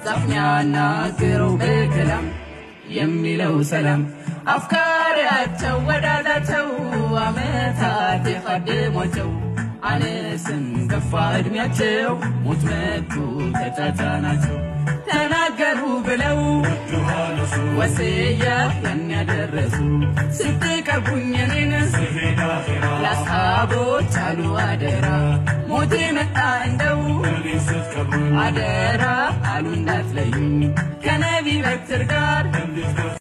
መጽሐፍ ሚያናግረው በከላም የሚለው ሰላም አፍቃሪያቸው ወዳዳቸው አመታት የቀደሟቸው አነስም ገፋ ዕድሜያቸው ሞት መቱ ተጫጫናቸው ተናገሩ ብለው ወስያ ያን ያደረሱ ስትቀርቡኝ እኔን ለአስሓቦች አሉ አደራ ሞቴ መጣ እንደው አደራ አሉ እንዳትለዩ ከነቢ በትር ጋር